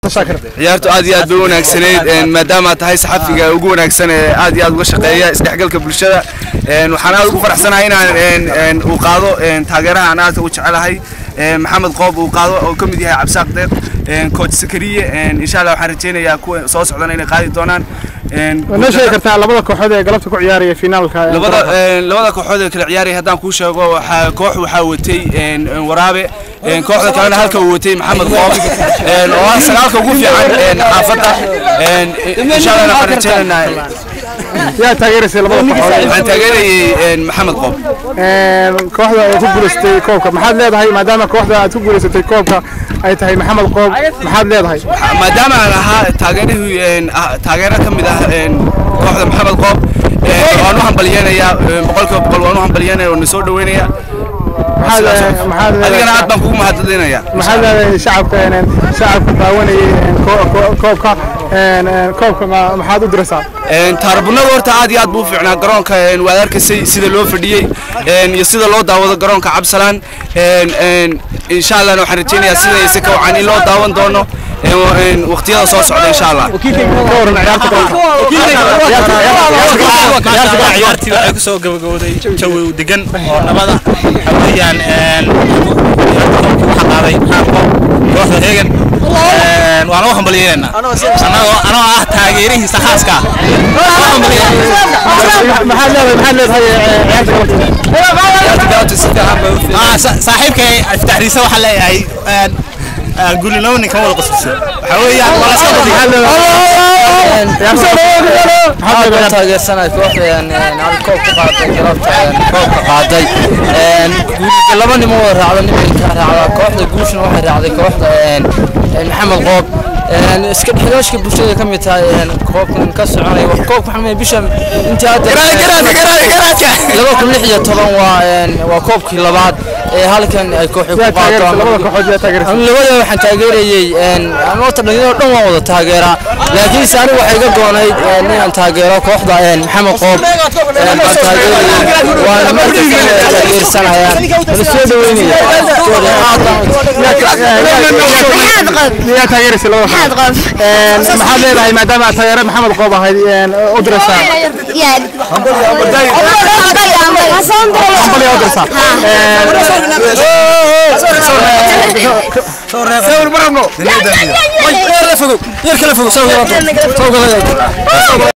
ciyaartu aad iyo aad bay u wanaagsanayd maadaama aad tahay saxafiga ugu wanaagsan ee aad iyo aad uga shaqeeya isdhexgalka bulshada waxaan aad ugu faraxsanahay inaan uu qaado taageeraha aan aad u jecelahay maxamed qoob uu qaado oo ka mid yahay cabsaaq deeq coach sakariye insha allah waxaan rajaynayaa kuwa soo socdana inay qaadi doonaan noo sheegi kartaa labada kooxood ee galabta ku ciyaaraya finaalka labada labada kooxood ee kala ciyaaraya haddaan kuu sheego waxaa koox waxaa watay waraabe kooxda kalena halka uu watay maxamed qoob oo ah sagaalka ugu fiican xaafadda insha allah waxaan rajaynaynaa yaa taageeraysay labada kooxood waxaan taageerayay maxamed qoob kooxda oo ku guulaystay koobka maxaad leedahay maadaama kooxda aad ku guulaysatay koobka ay tahay maxamed qoob maxaad leedahay maadaama aan ahaa taageerihii taageero ka mid ah kooxda maxamed qoob waan u hambalyeenayaa boqolkiiba boqol waan u hambalyeynaya oo na soo dhaweynaya adigana aad baan kugu mahadcelinayaa maxaad leedahay shacabka shacabka daawanayay koobka koobka maxaad u diraysaa taarbunada horta aad iyo aad buu u fiicnaa garoonka waad arkaysay sida loo fadhiyey iyo sida loo daawado garoonka cabsalaan insha allahna waxaan rajaynayaa sidayse ka wacan in loo daawan doono waqtiyada soo socda insha allah ciyaartii waxay ku soo gabagabowday jawi degan oo nabada waxa weeyaan waxa qaaday maxaanko kooxda heegan waan u hambalyeynayna anagoo anoo ah taageerihiisa khaaska maxaad leedahay maxaad leedahay saaxiibkay iftaxriisa waxaa leeyahay gulilowni kan wada qosaysa waxa weeyaan waa laska waxaan taageersanahay kooxda koob ka qaaday galabta koobka qaaday laba nimo wada raacda nimanka raacda kooxda guushna waxay raacday kooxda maxamed qoob iska dhexgaashka bulshada ka mid tahay koobkan ka soconaya koobka waxaan bisha intii hadda laba kun lix iyo toban waa waa koobkii labaad ee halkan ay kooxi ku qaadaan labada waxaan taageerayay anoota dhalinyaro dhan waan wada taageeraa laakiinse anigu waxay iga goonayd inaan taageero kooxda maxamed qoob baan taageerayay waana markasta taageersanayaan wala soo dhaweynaya yaa taageeraysay labada maxaad leedahay maadaama aad taageero maxamed qoob ahayd u diraysaa hambalya u diraysaa sawir marabno yar kala fogo yar kala fogo